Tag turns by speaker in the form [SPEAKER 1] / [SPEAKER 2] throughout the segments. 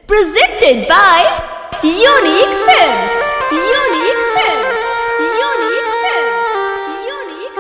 [SPEAKER 1] Presented by Unique Films. Unique Films. Unique Films. Unique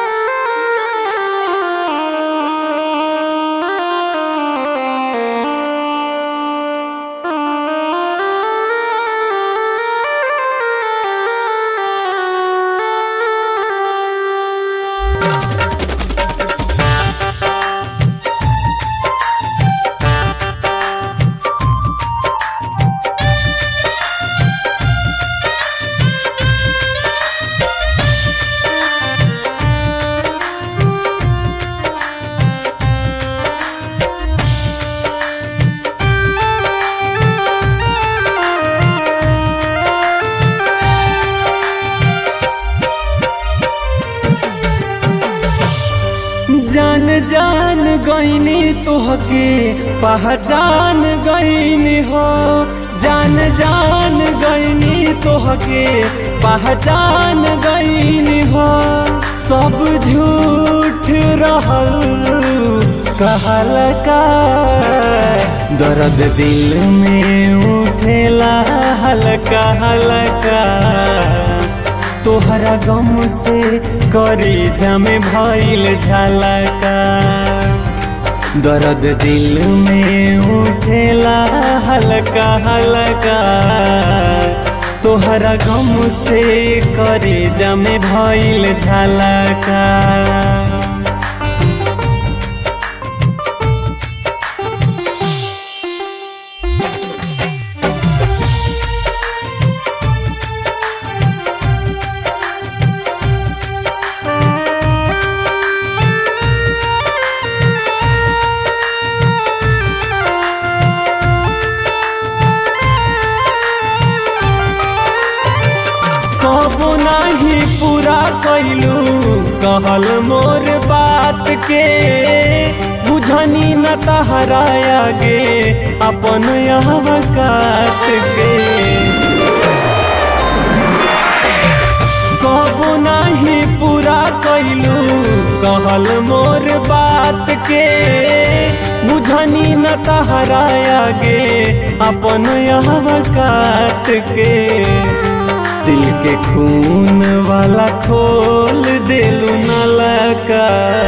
[SPEAKER 2] जान जान गईनी तोहके पहचान गईनी हो जान जान गईनी तोहके पहचान गईनी हो सब झूठ रहल कहल का दर्द दिल में उठेला हल्का हल्का तोहरा गम से करी जमे भइल झलका दर्द दिल में उठेला हल्का हल्का तोहरा गम से करी जमे भइल झलका कबो नाही पूरा कैलू कहल मोर बात के बुझनी न तहराया गे अपन अवकात के कबो नाही पूरा कैलू कहल मोर बात के बुझनी न तहराया गे अपन अवकात के दिल के खून वाला खोल दिलू नलका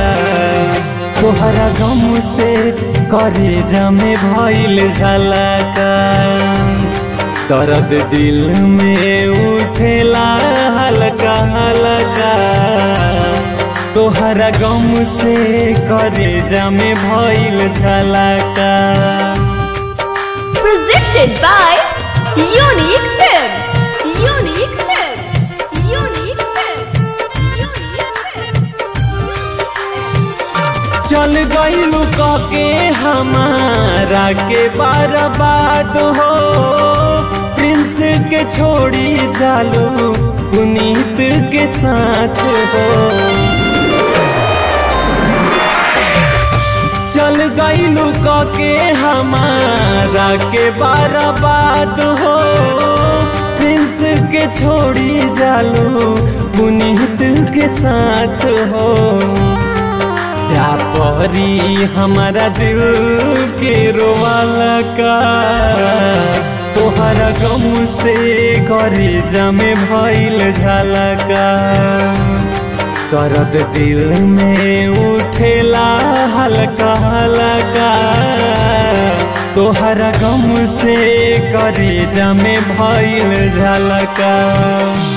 [SPEAKER 2] तोहरा गम से करे जमे भइल झलका दर्द दिल में उठेला हल्का हल्का तोहरा गम से करे जमे भइल झलका
[SPEAKER 1] Presented by Unique Films. Unique Films. Unique Films. Unique Films.
[SPEAKER 2] चल गईलू के हमारा के बर्बाद हो प्रिंस के छोड़ी चालू पुनीत के साथ हो चल गईलू के हमारा के बर्बाद हो प्रिंस के छोड़ी जालू पुनीत के साथ हो जा परी हमारा दिल के रोवाला का तोहरा गम से करे जमे भइल झलका दर्द दिल में उठेला हल्का हल्का तोहरा गम से करे जमे भइल झलका